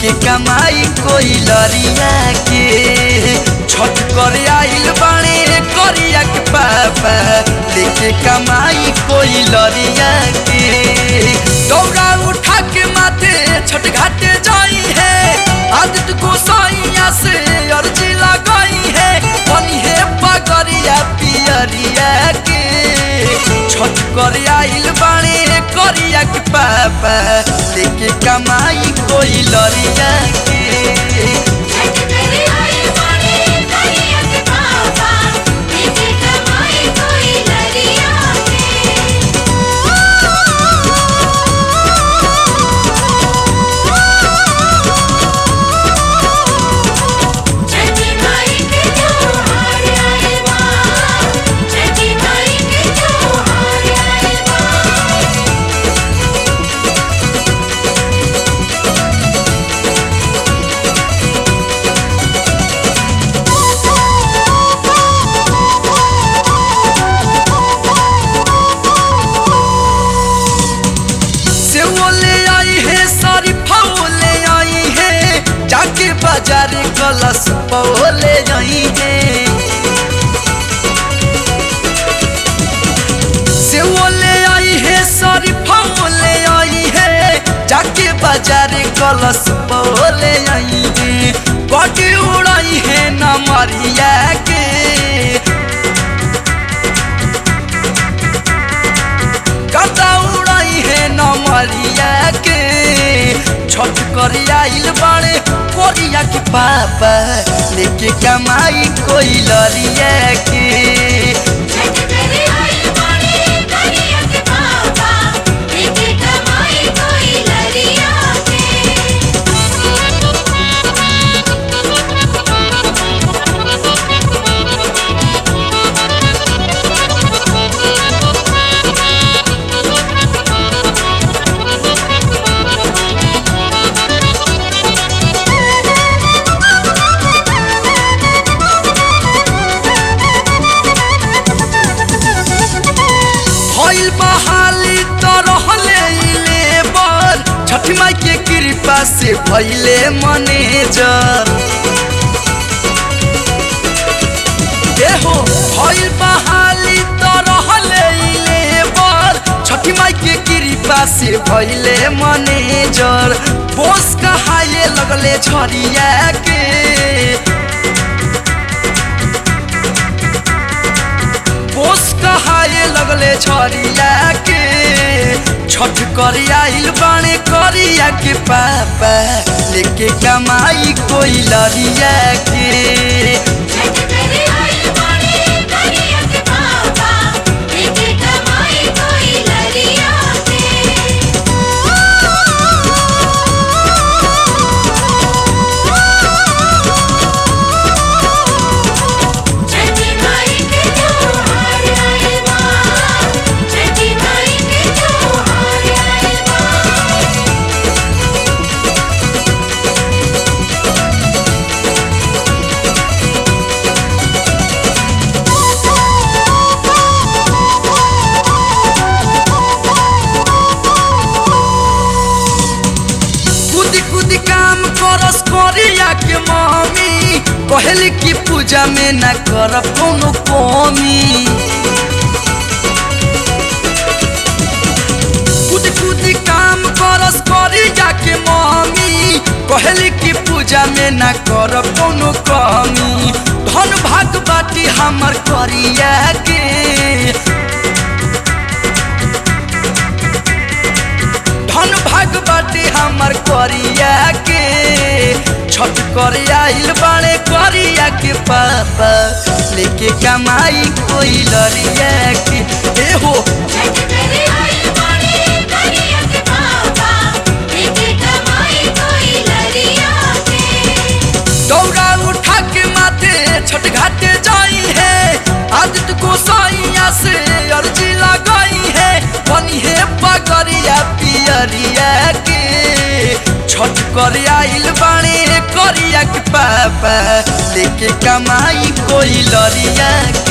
लेके कमाई कोई लरिया के छठ करे आइल बाणे करिया के पापा लेके कमाई कोई लरिया के दौड़ा उठा के माथे छठ घाटे जाई है आदित्य गोसाइया से अर्जी लगाई है बनी है पगरिया पियरिया के छठ करे आइल बाणे करिया के पापा लेके कमाई कोई लरिया के छठ करे आए बाणे करिया के पापा लेके कमाई कोई लरिया के छठी माई के त्योहार आए बा छठी माई के त्योहार आए बा से वो ले आई है सारी फाओ ले आई है जाके बाजार कलश पाओ ले आई है से वो ले आई है सारी फाओ ले आई है जाके बाजार कलश पाओ ले आई है बाटी उड़ाई है ना मारिया के कता उड़ाई है नमरिया के छठ कर आइल बाड़े कोरिया के पापा लेके कमाई कोई लरिया के छठ करे आए बाणे करिया के पापा लेके कमाई कोई लरिया भइल बहाली तो रहले लेबर छठ माई के कृपा से भइले मैनेजर एहो भइल बहाली तो रहले लेबर छठ माई के कृपा से भइले मैनेजर बोस कहाए लगले छरिया के बोस कहाए लगले छरिया के छठ कर आइल बाणे करिया के पापा लेके कमाई कोई लरिया के छठ करे आए बाणे करिया के पापा लेके कमाई कोई लरिया छठी माई के त्योहार आए बा छठी माई के त्योहार आए बा कुदी कुदी काम करस करिया के मम्मी कहली कि पूजा में न कर कोनो कमी कुदी कुदी काम करस करिया के मम्मी कहली कि पूजा में न कर कोनो कमी धन भाग बाटी हमर करिया के धन भाग बाटे हमर करिया के छठ कर आइल बाड़े करिया के पापा लेके कमाई कोई लरिया के ए हो छठ करे आए बाणे करिया के पापा लेके कमाई कोई लरिया दौड़ा उठा के माथे छठ घाटे जाई है आदित्य गोसाइया से अर्जी लगाई है बनी है पगरिया पियरिया के छठ कर आइल बाणे करिया के पापा लेके कमाई कोई लरिया